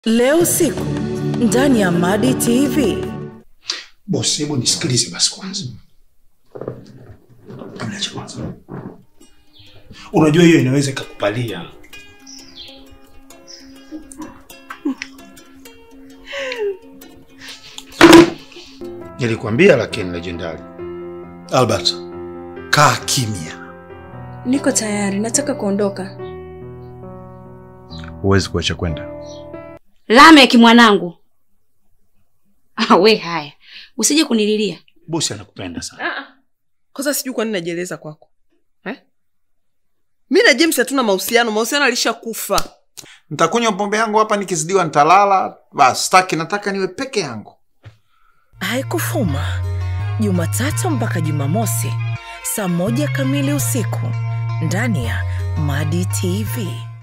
leo usiku ndani ya Madi TV. Bosi, hebu nisikilize basi kwanza. Kabla cha kwanza, unajua hiyo inaweza ikakupalia. Nilikwambia lakini legendary. Albert, kaa kimya. Niko tayari, nataka kuondoka. Huwezi kuacha kwenda. Lamek mwanangu. Ah, we haya, usije kunililia. Bosi anakupenda sana. Kwanza sijui kwa nini najieleza kwako eh? Mi na James hatuna mahusiano, mahusiano alishakufa. Nitakunywa pombe yangu hapa, nikizidiwa nitalala. Basi staki, nataka niwe peke yangu. Haikufuma Jumatatu mpaka Jumamosi saa moja kamili usiku ndani ya Madi TV.